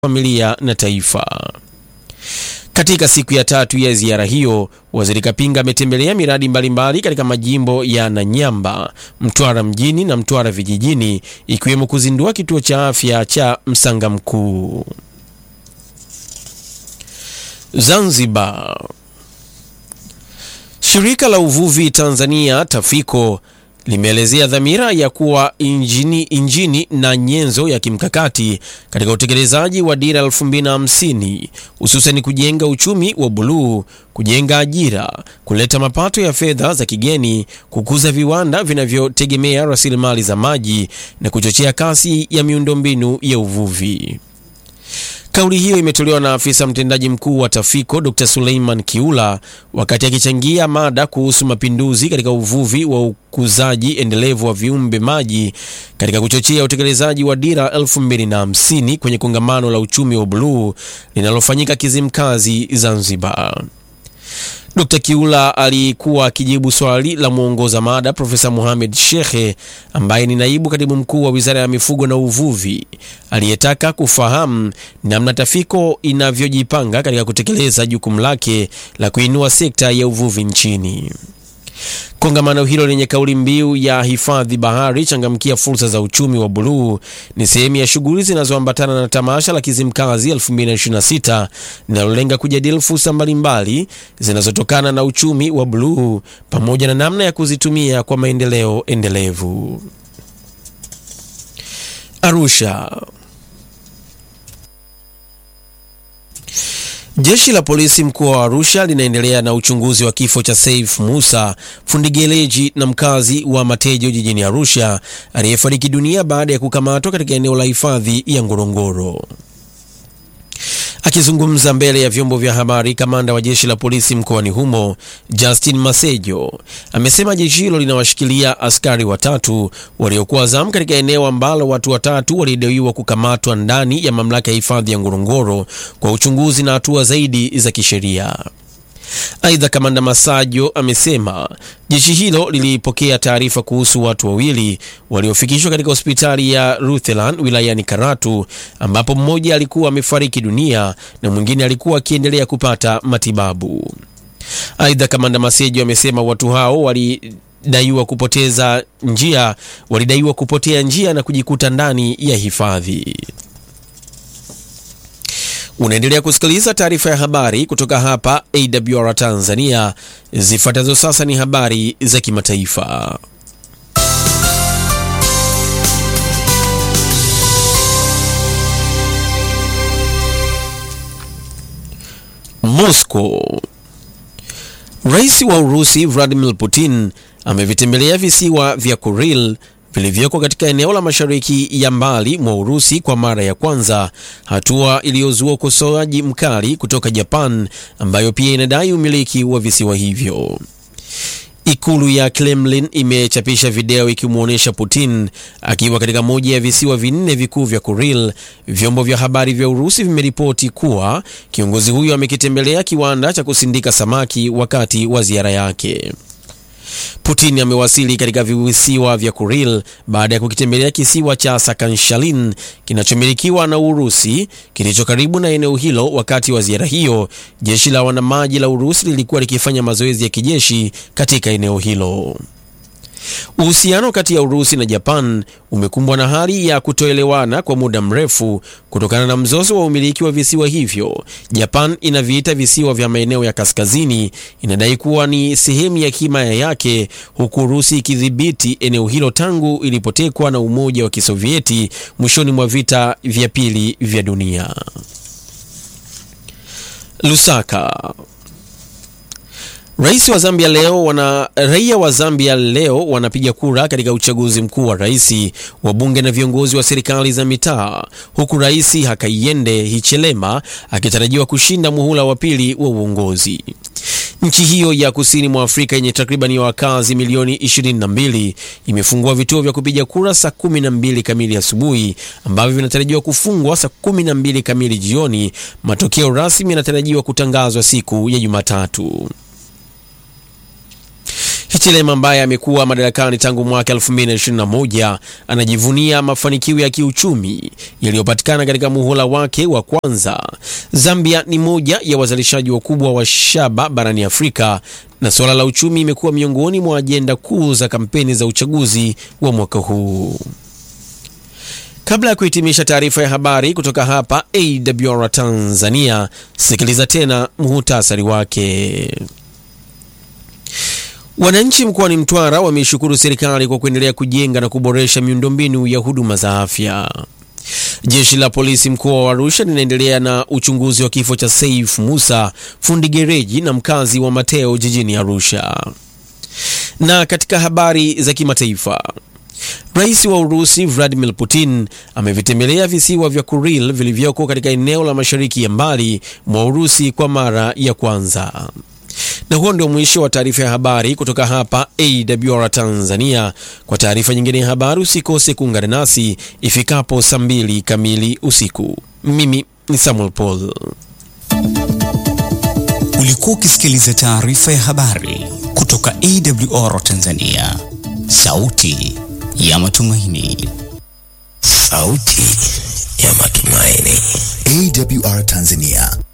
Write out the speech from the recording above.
familia na taifa. Katika siku ya tatu ya ziara hiyo, Waziri Kapinga ametembelea miradi mbalimbali katika majimbo ya Nanyamba, Mtwara mjini na Mtwara vijijini, ikiwemo kuzindua kituo cha afya cha Msanga Mkuu. Zanzibar. Shirika la uvuvi Tanzania Tafiko limeelezea dhamira ya kuwa injini, injini na nyenzo ya kimkakati katika utekelezaji wa dira 2050 hususan kujenga uchumi wa buluu, kujenga ajira, kuleta mapato ya fedha za kigeni, kukuza viwanda vinavyotegemea rasilimali za maji na kuchochea kasi ya miundombinu ya uvuvi. Kauli hiyo imetolewa na afisa mtendaji mkuu wa Tafiko Dr. Suleiman Kiula wakati akichangia mada kuhusu mapinduzi katika uvuvi wa ukuzaji endelevu wa viumbe maji katika kuchochea utekelezaji wa dira 2050 kwenye kongamano la uchumi wa buluu linalofanyika Kizimkazi, Zanzibar. Dr. Kiula alikuwa akijibu swali la mwongoza mada Profesa Mohamed Shekhe ambaye ni naibu katibu mkuu wa Wizara ya Mifugo na Uvuvi aliyetaka kufahamu namna Tafiko inavyojipanga katika kutekeleza jukumu lake la kuinua sekta ya uvuvi nchini. Kongamano hilo lenye kauli mbiu ya hifadhi bahari, changamkia fursa za uchumi wa buluu ni sehemu ya shughuli zinazoambatana na tamasha la Kizimkazi 2026 linalolenga kujadili fursa mbalimbali zinazotokana na uchumi wa buluu pamoja na namna ya kuzitumia kwa maendeleo endelevu. Arusha. Jeshi la polisi mkoa wa Arusha linaendelea na uchunguzi wa kifo cha Saif Musa, fundi geleji na mkazi wa Matejo jijini Arusha, aliyefariki dunia baada ya kukamatwa katika eneo la hifadhi ya Ngorongoro. Akizungumza mbele ya vyombo vya habari, kamanda wa jeshi la polisi mkoani humo Justin Masejo amesema jeshi hilo linawashikilia askari watatu waliokuwa zamu katika eneo ambalo watu watatu walidaiwa kukamatwa ndani ya mamlaka ya hifadhi ya Ngorongoro kwa uchunguzi na hatua zaidi za kisheria. Aidha, kamanda Masajo amesema jeshi hilo lilipokea taarifa kuhusu watu wawili waliofikishwa katika hospitali ya Rutherland wilayani Karatu, ambapo mmoja alikuwa amefariki dunia na mwingine alikuwa akiendelea kupata matibabu. Aidha, kamanda Masejo amesema watu hao walidaiwa kupoteza njia, walidaiwa kupotea njia na kujikuta ndani ya hifadhi. Unaendelea kusikiliza taarifa ya habari kutoka hapa AWR Tanzania. Zifuatazo sasa ni habari za kimataifa. Moscow. Rais wa Urusi Vladimir Putin amevitembelea visiwa vya Kuril vilivyoko katika eneo la mashariki ya mbali mwa Urusi kwa mara ya kwanza, hatua iliyozua ukosoaji mkali kutoka Japan ambayo pia inadai umiliki wa visiwa hivyo. Ikulu ya Kremlin imechapisha video ikimwonyesha Putin akiwa katika moja ya visiwa vinne vikuu vya Kuril. Vyombo vya habari vya Urusi vimeripoti kuwa kiongozi huyo amekitembelea kiwanda cha kusindika samaki wakati wa ziara yake. Putin amewasili katika visiwa vya Kuril baada ya kukitembelea kisiwa cha Sakanshalin kinachomilikiwa na Urusi kilicho karibu na eneo hilo. Wakati wa ziara hiyo, jeshi la wanamaji la Urusi lilikuwa likifanya mazoezi ya kijeshi katika eneo hilo. Uhusiano kati ya Urusi na Japan umekumbwa na hali ya kutoelewana kwa muda mrefu kutokana na mzozo wa umiliki wa visiwa hivyo. Japan inaviita visiwa vya maeneo ya kaskazini, inadai kuwa ni sehemu ya himaya yake, huku Urusi ikidhibiti eneo hilo tangu ilipotekwa na Umoja wa Kisovieti mwishoni mwa vita vya pili vya dunia. Lusaka. Rais wa Zambia leo wana raia wa Zambia leo wanapiga kura katika uchaguzi mkuu wa rais, wa bunge na viongozi wa serikali za mitaa, huku Rais Hakainde Hichilema akitarajiwa kushinda muhula wa pili wa uongozi. Nchi hiyo ya kusini mwa Afrika yenye takribani ya wakazi milioni 22 imefungua vituo vya kupiga kura saa 12 kamili asubuhi ambavyo vinatarajiwa kufungwa saa 12 kamili jioni. Matokeo rasmi yanatarajiwa kutangazwa siku ya Jumatatu. Hichilema ambaye amekuwa madarakani tangu mwaka 2021 anajivunia mafanikio ya kiuchumi yaliyopatikana katika muhula wake wa kwanza. Zambia ni moja ya wazalishaji wakubwa wa shaba barani Afrika na suala la uchumi imekuwa miongoni mwa ajenda kuu za kampeni za uchaguzi wa mwaka huu. Kabla ya kuhitimisha taarifa ya habari kutoka hapa AWR Tanzania, sikiliza tena muhutasari wake. Wananchi mkoani Mtwara wameishukuru serikali kwa kuendelea kujenga na kuboresha miundombinu ya huduma za afya. Jeshi la polisi mkoa wa Arusha linaendelea na uchunguzi wa kifo cha Saif Musa, fundi gereji na mkazi wa Mateo jijini Arusha. Na katika habari za kimataifa, Rais wa Urusi Vladimir Putin amevitembelea visiwa vya Kuril vilivyoko katika eneo la mashariki ya mbali mwa Urusi kwa mara ya kwanza. Na huo ndio mwisho wa taarifa ya habari kutoka hapa AWR Tanzania. Kwa taarifa nyingine ya habari usikose kuungana nasi ifikapo saa mbili kamili usiku. Mimi ni Samuel Paul. Ulikuwa ukisikiliza taarifa ya habari kutoka AWR Tanzania, sauti ya matumaini. Sauti ya matumaini. AWR Tanzania